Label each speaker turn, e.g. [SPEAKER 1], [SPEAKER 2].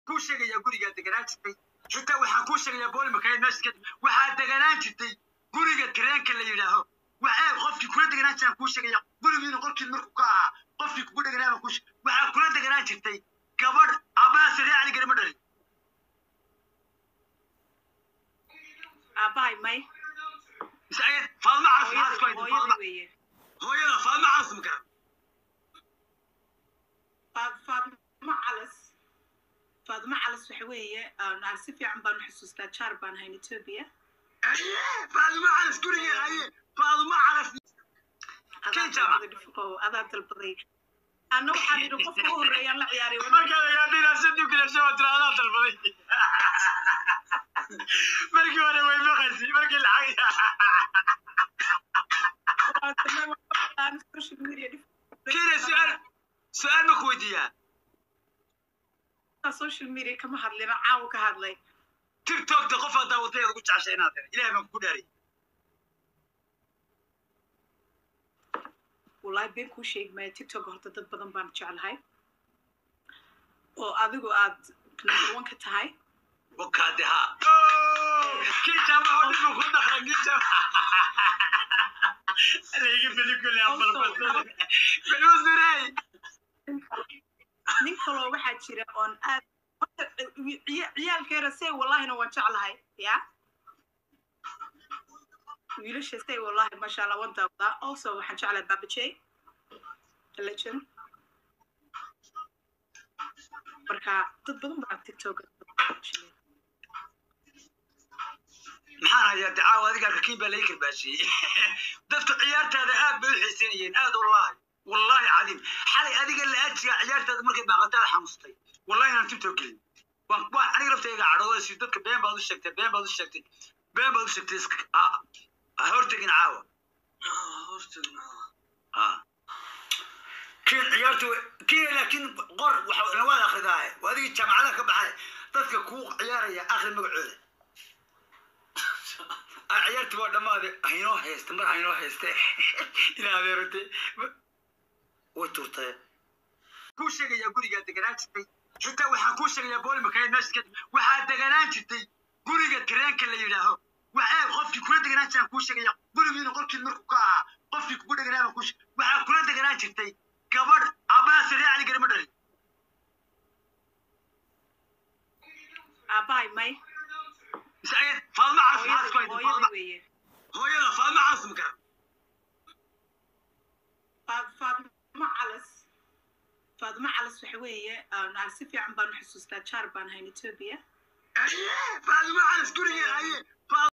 [SPEAKER 1] kuu sheegayaa gurigaa deganaan jirtay xitaa waxaan kuu sheegayaa boolimakaayd meesha waxaa deganaan jirtay guriga tareenka la yidhaaho waxaa qofkii kula deganaan jiraan kuu sheegaya gurigiina qolkii markuu ka ahaa qofkii kugu deganaaba kuu waxaa kula deganaan jirtay gabadh abbaa saree cali garima dhalin
[SPEAKER 2] aabbahay may
[SPEAKER 1] faadma calas maxaa isku haysa
[SPEAKER 2] hooyada
[SPEAKER 1] faadma
[SPEAKER 2] weeye
[SPEAKER 1] hooyada faadma calas ma garan
[SPEAKER 2] Faad- faadmo calas faadmo calas waxa weeye aan aan si fiican baan u xusuustaa jaar baan hayn etoobiya
[SPEAKER 1] aye faadma calas guriga aye faadma calas
[SPEAKER 2] adaa
[SPEAKER 1] Kii jaamac.
[SPEAKER 2] dalbaday dhifqow adaa dalbaday anna waxaan idhi qofka u horreeyaan la ciyaaray
[SPEAKER 1] markaad agaadina sadib kilasho waa tiraahdaa dalbaday markii hore way maqaysi markii lacag
[SPEAKER 2] social media
[SPEAKER 1] kiina su-aal su-aal ma ku weydiiyaa
[SPEAKER 2] social media kama hadlina caawa ka hadlay
[SPEAKER 1] tiktokta qof haddaa waddadeeda ugu jeceshay inaad helo ilahay baan kugu dhaariyay
[SPEAKER 2] wallahi been kuu sheegi maayo tiktok horta dad badan baan jeclahay oo adigu aad number one ka tahay
[SPEAKER 1] wakaade ha kii jaamac oo dhibu ku dhaqan kii jaamac laiga beli kule abalbasada belusurey
[SPEAKER 2] nin kaloo waxaa jira oon aad horta, ciya- ciyaalkeera say wallahina waan jeclahay ya wiilasha say wallahi masha allah waan daawadaa also waxaan jeclahay babajay legend marka dad badan baa tiktok
[SPEAKER 1] maxaan hayaa dacaawa adiga kakiin baa laga karbaashiyey dadku ciyaartaada aad bay u xiisanayeen aad wallahi wallahi cadiim xalay adiga la-ajiga ciyaartaada markay baaqataada xanuustay wallahi inaan tibtoo gelin waan waan aniga laftayga cadhoodaysi dadka been baad u sheegtay been baad u sheegtay been baad u sheegtay iska ha ha hortegin caawa ha hortegin caawa ha kiin ciyaartu kiina laakiin qor waxa nawaad akridaaye waa adigii jaamacadaha ka baxay dadka kuu ciyaaraya akhri magacooda aan ciyaartii waa dhammaade haynoo haysta mar haynoo hayste inaa adeerate way turtay kuu sheegayaa gurigaa deganaan jirtay xitaa waxaan kuu sheegayaa boolimakaayd meesha waxaa deganaan jirtay guriga tareenka la yidhaaho waxaa qofkii kula deganaan jiraan kuu sheegaya gurigiina qolkii markuu ka ahaa qofkii kugu deganaaba kuu waxaa kula deganaan jirtay gabadh abbaa saree cali garima dhalin
[SPEAKER 2] aabahay may
[SPEAKER 1] faadma calas maxaa isku haysa
[SPEAKER 2] hooyada
[SPEAKER 1] faadma
[SPEAKER 2] weeye
[SPEAKER 1] hooyada faadma calas ma garan
[SPEAKER 2] Faad- faadmo calas faadmo calas waxa weeye aan aan si fiican baan u xusuustaa jaar baan hayn etoobiya
[SPEAKER 1] aye faadma calas guriga